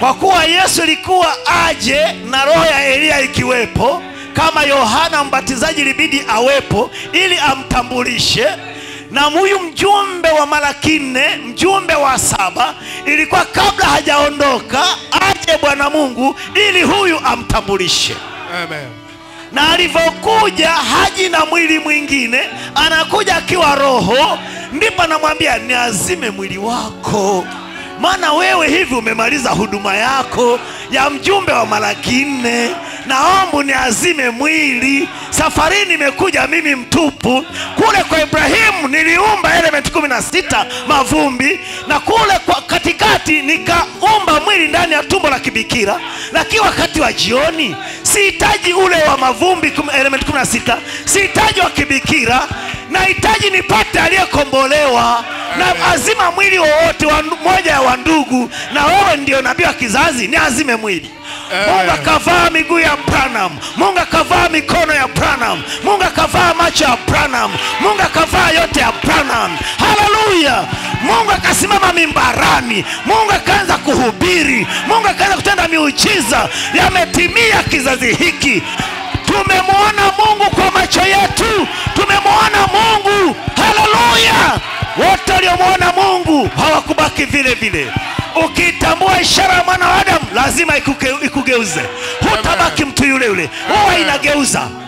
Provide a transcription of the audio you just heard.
kwa kuwa yesu ilikuwa aje na roho ya eliya ikiwepo kama yohana mbatizaji ilibidi awepo ili amtambulishe na huyu mjumbe wa malaki nne mjumbe wa saba ilikuwa kabla hajaondoka aje bwana mungu ili huyu amtambulishe Amen. na alivyokuja haji na mwili mwingine anakuja akiwa roho ndipo anamwambia niazime mwili wako maana wewe hivi umemaliza huduma yako ya mjumbe wa malaki nne naomba niazime mwili safari nimekuja mimi mtupu kule kwa ibrahimu niliumba element kumi na sita mavumbi na kule kwa katikati nikaumba mwili ndani ya tumbo la kibikira lakini wakati wa jioni sihitaji ule wa mavumbi kum- element kumi na sita sihitaji wa kibikira nahitaji nipate aliyekombolewa na azima mwili wowote wa ndu- moja ya wandugu na wewe ndio nabii wa kizazi ni azime mwili mungu akavaa miguu ya branam mungu akavaa mikono ya branam mungu akavaa macho ya branam mungu akavaa yote ya branam haleluya mungu akasimama mimbarani mungu akaanza kuhubiri mungu akaanza kutenda miujiza yametimia kizazi hiki tumemwona mungu kwa macho yetu tumemwona mungu haleluya wote waliomwona mungu hawakubaki vile vile ukiitambua ishara ya mwana wa adamu lazima ikuge, ikugeuze hutabaki mtu yule yule huwa inageuza